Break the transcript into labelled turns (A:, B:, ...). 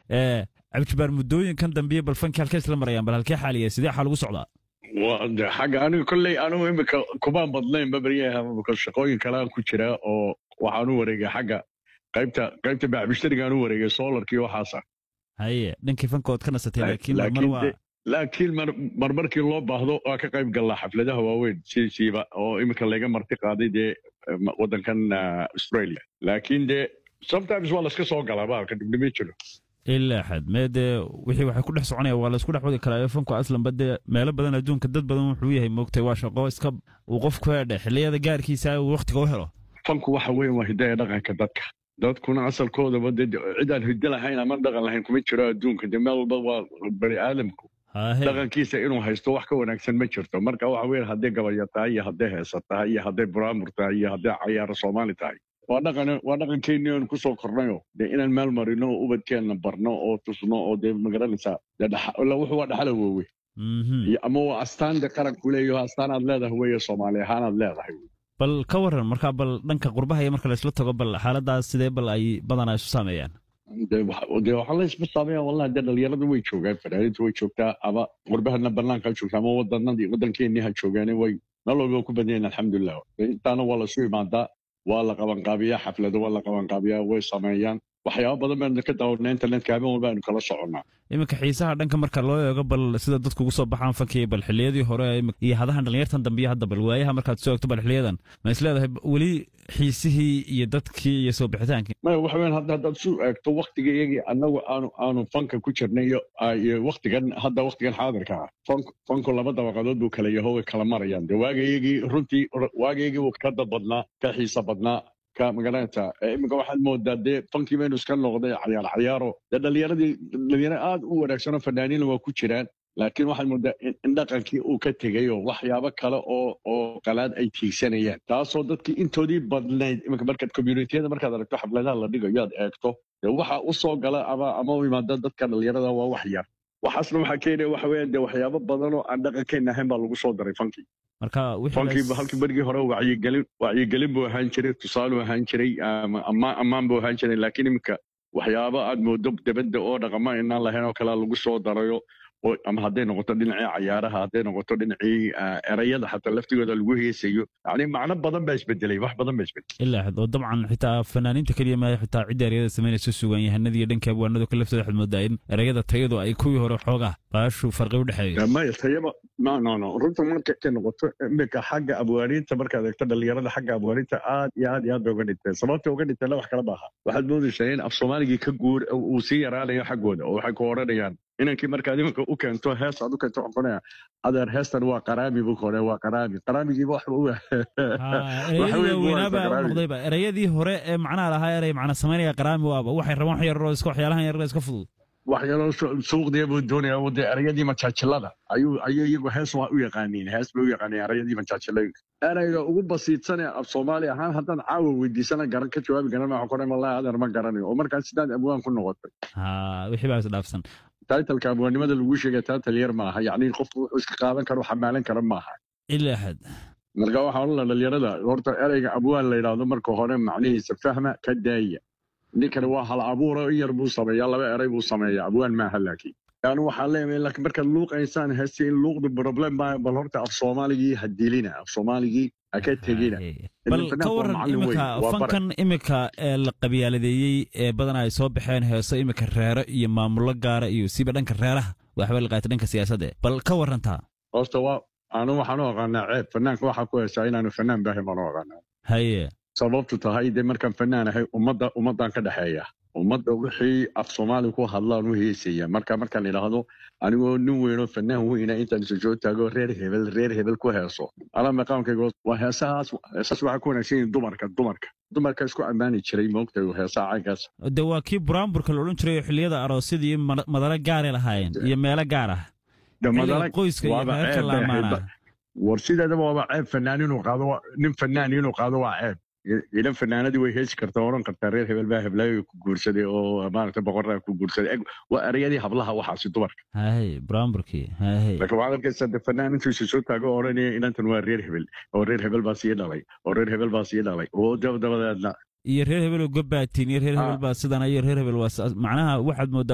A: cabdijabaar muddooyinkan dambiye bal fankii halkay isla marayaan bal halkee xaaliya sidee xaa lagu socdaa
B: xagga aniga kolley anigu imika kumaan badnayn babaryaha imika shaqooyin kalean ku jira oo waxaan u wareegay xagga qaybta qaybta bacbishtarigaan u wareegay solarkii waxaasa
A: haye dhankii fankood ka nasatay laakiin mar waa
B: laakiin marmarkii loo baahdo waa ka qayb gallaa xafladaha waaweyn siisiiba oo imika layga marti qaaday dee waddankan australia laakiin dee sometimes waa layska soo galaa baalka dhibdhimi jiro
A: ilaa xad mee dee wixii waxay ku dhex soconaya waa laysku dhex wadi karaa fanku aslanba dee meelo badan adduunka dad badan wuxuu yahay moogtay waa shaqo iska uu qofku hedhe xilliyada gaarkiisa uu wakhtiga u helo
B: fanku waxa weyn waa hidaya dhaqanka dadka dadkuna asalkoodaba dee cidaan hiddo lahayn ama dhaqan lahayn kuma jiro adduunka dee meel walba waa bani aadamku dhaqankiisa inuu haysto wax ka wanaagsan ma jirto marka waxa weyn hadday gabalya tahay iyo hadday heesa tahay iyo hadday buraamur tahay iyo hadday cayaaro soomaali tahay waa dhaqan waa dhaqankeennii oon kusoo kornayo dee inaan meel marino oo ubadkeenna barno oo tusno oo dee magaranaysaa wuxuu waa dhaxala woowe ama waa astaan de qaranku leeyaho astaan aad leedahay weeye soomaali ahaan aad leedahay
A: bal ka waran markaa bal dhanka qurbaha iyo marka laysla tago bal xaaladaas sidee bal ay badanaa isu saameeyaan
B: dee waxaa laysma saameeya wallahi dee dhalinyarada way joogaan fanaaniinta way joogtaa ama qurbahana banaanka ha joogtaa ama wadanadii waddankeennii ha joogaane way meel walba ku badan yahin alxamdulilah intaana waa lasu imaadaa waa la qabanqaabiyaa xaflado waa la qabanqaabiyaa way sameeyaan waxyaaba badan baynu ka daawanaa internetka habeen walba aynu kala soconnaa
A: iminka xiisaha dhanka marka loo eego bal sida dadku ugu soo baxaan fankii bal xilliyadii hore iyo hadahan dhalinyartan dambiyo hadda bal waayaha markaad soo egto bal xiliyadan ma is leedahay weli xiisihii iyo dadkii iyo soo bixitaankii
B: maya waxa weyan hadda haddaad isu eegto waktiga iyagii annagu aanu aanu fanka ku jirnay iyo waktigan hadda waktigan xaadirka ah fanku fanku laba dabaqadood buu kala yaho way kala marayaan dee waaga iyagii runtii waaga iyagii wuu ka dad badnaa ka xiisa badnaa magaranaysa iminka waxaad moodaa dee fankii baynu iska noqday cayaar cayaaro dee dhalinyaradii dhalinyaro aad u wanaagsanoo fanaaniina waa ku jiraan laakiin waxaad moodaa in dhaqankii uu ka tegay oo waxyaabo kale oo oo qalaad ay tiigsanayaan taasoo dadkii intoodii badnayd iminka markaad communitiyada markaad aragto xafladaha la dhigayo aad eegto dee waxa u soo gala ama ama u imaada dadka dhalinyarada waa wax yar waxaasna waxaa keenaya waxa weeyaan dee waxyaabo badan oo aan dhaqankeenna ahayn baa lagu soo daray fankii
A: marka
B: fankii halkii berigii hore wacyigelin wacyigelin buu ahaan jiray tusaaluu ahaan jiray ammaan ammaan buu ahaan jiray laakiin iminka waxyaabo aad moodo debadda oo dhaqama inaan lahayn oo kalea lagu soo darayo ama hadday noqoto dhinacii cayaaraha hadday noqoto dhinacii erayada xataa laftigooda lagu heesayo yani macno badan baa isbedelay wax badan baa isbedelay
A: ilaa xad oo dabcan xitaa fanaaniinta keliya maayo xitaa cidda erayada samaynaysa sugan yahanada iyo dhanka abwaanadu ka laftooda waxaad moodaa in erayada tayadu ay kuwii hore xoogaa baashu farqi u dhexeeyo
B: maya tayaba no no no runta markay noqoto iminka xagga abwaaniinta markaad eegto dhalinyarada xagga abwaaniinta aad iyo aad iyo aad bay uga dhinteen sababta uga dhinteenna wax kala maaha waxaad moodaysaa in af soomaaligii ka guur uu sii yaraanayo xaggooda oo waxay ku odhanayaan inankii markaad iminka u keento hees aad u keento waxaan kunaya adeer heestan waa qaraami buu kore waa qaraami qaraamigiiba wax
A: noqdayba erayadii hore ee macnaha lahaa eray macna samaynaya qaraami waaba waxay rabaan wax yaroo iska waxyaalahan yaroo iska fudud
B: waxyaaloo suuqdiya buu doonaya de erayadii majaajilada ayuu ayuu iyagu hees waa u yaqaaniin hees bay u yaqaaniin erayadii majaajilada erayga ugu basiidsane af soomaali ahaan haddaan caawa weydiisana garan ka jawaabi garan waxaan kuray wallahi adeer ma garanayo oo markaas sidaad abwaan ku noqotay
A: wixii baa isdhaafsan
B: taitalka abwaannimada lagu sheegay taital yar maaha yacni qofku wuxuu iska qaadan karo xamaalan kara maaha
A: ilaa xad
B: marka waxaa odhan laha dhalinyarada horta erayga abwaan la yidhaahdo marka hore macnihiisa fahma ka daaya ninkani waa hal abuuro in yar buu sameeyaa laba eray buu sameeyaa abwaan maaha laakiin yani waxaan leeyahay laakiin markaad luuqaysaan heesti in luuqdu problem baa bal horta af soomaaligii ha dilina af soomaaligii ha ka tegina
A: bal ka waran imika fankan imika ee la qabyaaladeeyey ee badanaa ay soo baxeen heeso imika reero iyo maamulo gaara iyo siba dhanka reeraha waxba la qaatay dhanka siyaasadda bal ka warantaa
B: horta waa anu waxaan u aqaanaa ceeb fanaanka waxaa ku heesaa inaanu fanaan baahin baan u aqaanaa
A: haye
B: sababtu tahay dee markaan fanaan ahay ummadda ummaddan ka dhexeeya ummadda wixii af soomaali ku hadlaan u heesaya marka markaan idhaahdo anigoo nin weynoo fanaan weyna intaan isu soo taago reer hebel reer hebel ku heeso ala maqaamkayga waa heesahaas heesaas waxaa ku wanaagsan yihin dumarka dumarka dumarka isku ammaani jiray moogtay heesaha caynkaas
A: de waa kii buraamburka la odhan jiray xilliyada aroosyada iyo madalo gaaray lahaayeen iyo meelo gaar ah qoyska iyo reerka laamaana
B: war sideedaba waaba ceeb fanaan inuu qaado nin fanaan inuu qaado waa ceeb ilan fanaanadii way heesi kartaa oran kartaa reer hebel baa heblaayo ku guursaday oo maaragta boqoraa ku guursaday waa erayadii hablaha waxaasi dumarka
A: hay buraamburkii hay
B: laakiin waxaad arkaysaa de fanaan intuu isu soo taago odhanaya inantan waa reer hebel oo reer hebel baa sii dhalay oo reer hebel baa sii dhalay oo dabadabadeedna
A: iyo reer hebel oo gobbaatiin iyo reer hebel baa sidana iyo reer hebel waa macnaha waxaad moodaa